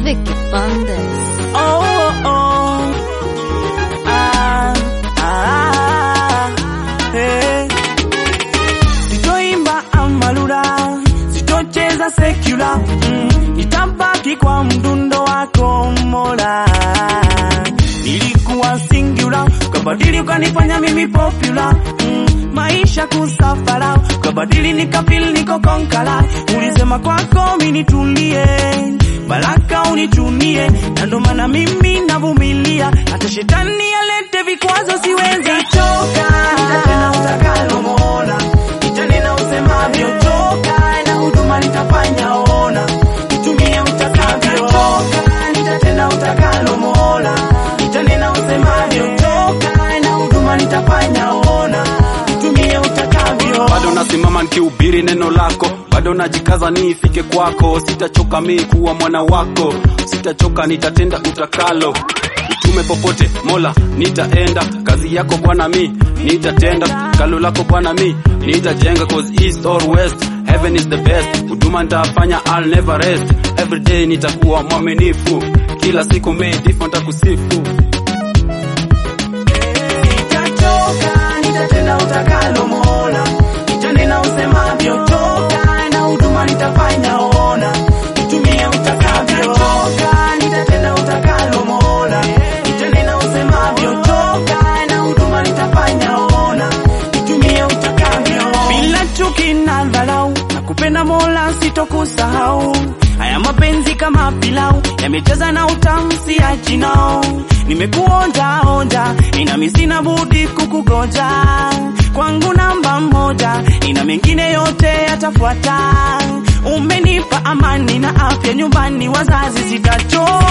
Vicky Bandes. Oh, oh. Ah, ah, eh. Sitoimba amalura, sitocheza sekula, mm, nitabaki kwa mdundo wako Mola. Nilikuwa singular, ukabadili ukanifanya mimi popular, mm, maisha kusafara, ukabadili nikafeel niko konkala, ulisema kwako mimi nitulie baraka unichunie, na ndo maana mimi navumilia, hata shetani alete vikwazo siwezi choka. Nitatenda utakalo Mola, nitanena usemavyo, choka na huduma nitafanya, ona nitumie utakavyo, choka nitatenda utakalo Mola, nitanena usemavyo, choka na huduma nitafanya, ona nitumie utakavyo. bado nasimama nikihubiri neno lako bado najikaza niifike kwako sitachoka mi kuwa mwana wako sitachoka nitatenda utakalo utume popote mola nitaenda kazi yako bwana mi nitatenda kalo lako bwana mi nitajenga cause east or west heaven is the best huduma nitafanya I'll never rest every day nitakuwa mwaminifu kila siku mi ndivyo nitakusifu Sitachoka, nitatenda utakalo Mola, nitanena usemavyo, toka na huduma nitafanya, ona nitumie utakavyo. Toka, nitatenda utakalo Mola, nitanena usemavyo, toka na huduma nitafanya, ona nitumie utakavyo. Bila chuki na dharau, nakupenda Mola, sitokusahau. Haya mapenzi kama pilau yamejaza na utamu, siachi nao. Nimekuonja onja, inami sina budi kukugoja. Kwangu namba moja, ina mengine yote yatafuata. Umenipa amani na afya nyumbani, wazazi sitachoka.